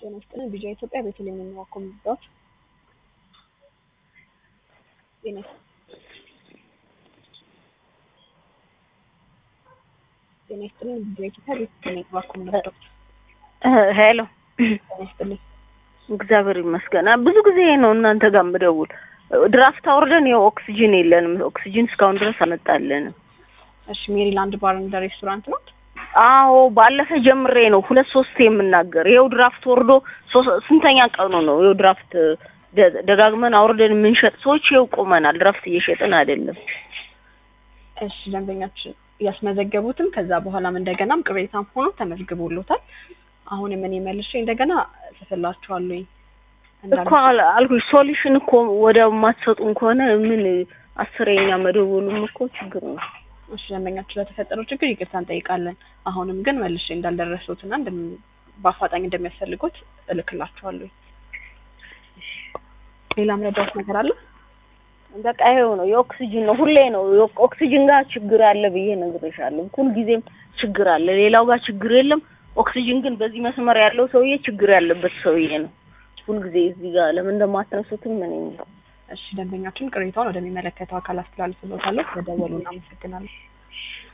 ጤና ይስጥልን ቢጃ ኢትዮጵያ ቤተልሔም የሚዋኮ ምርዳዎች ጤና ጤና ይስጥልን ቢጃ ኢትዮጵያ ቤተልሔም የሚዋኮ ምርዳዎች ሄሎ ጤና ይስጥልን እግዚአብሔር ይመስገን። ብዙ ጊዜ ነው እናንተ ጋር የምደውል። ድራፍት አውርደን ይኸው ኦክሲጅን የለንም። ኦክሲጅን እስካሁን ድረስ አመጣልንም። እሺ ሜሪላንድ ባር እንደ ሬስቶራንት ነው አዎ ባለፈ ጀምሬ ነው ሁለት ሶስት የምናገር። ይኸው ድራፍት ወርዶ ሶ- ስንተኛ ቀኑ ነው? ይኸው ድራፍት ደ- ደጋግመን አውርደን የምንሸጥ ሰዎች ይኸው ቆመናል። ድራፍት እየሸጥን አይደለም። እሺ ደንበኛችን ያስመዘገቡትም ከዛ በኋላም እንደገናም ቅሬታም ሆኖ ተመዝግቦሎታል። አሁንም እኔ መልሼ እንደገና ጽፍላችኋለሁኝ እኮ አል- አልኩሽ ሶሉሽን እኮ ወደ ማትሰጡን ከሆነ ምን አስረኛ መደወሉም እኮ ችግር ነው። እሺ ደንበኛችን ለተፈጠረው ችግር ይቅርታ እንጠይቃለን። አሁንም ግን መልሼ እንዳልደረሱትና እንደም- በአፋጣኝ እንደሚያስፈልጉት እልክላችኋለሁ። ሌላ ምረዳዎች ነገር አለ? በቃ ይኸው ነው የኦክሲጅን ነው ሁሌ ነው የኦክ- ኦክሲጅን ጋር ችግር አለ ብዬ ነግሬሻለሁ። ሁል ጊዜም ችግር አለ፣ ሌላው ጋር ችግር የለም። ኦክሲጅን ግን በዚህ መስመር ያለው ሰውዬ ችግር ያለበት ሰውዬ ነው። ሁልጊዜ እዚህ ጋር ለምን እንደማትነሱትም ምን እንጃ። እሺ ደንበኛችን ቅሬታውን ወደሚመለከተው አካል አስተላልፍሎታለሁ። ስለደወሉ እናመሰግናለን።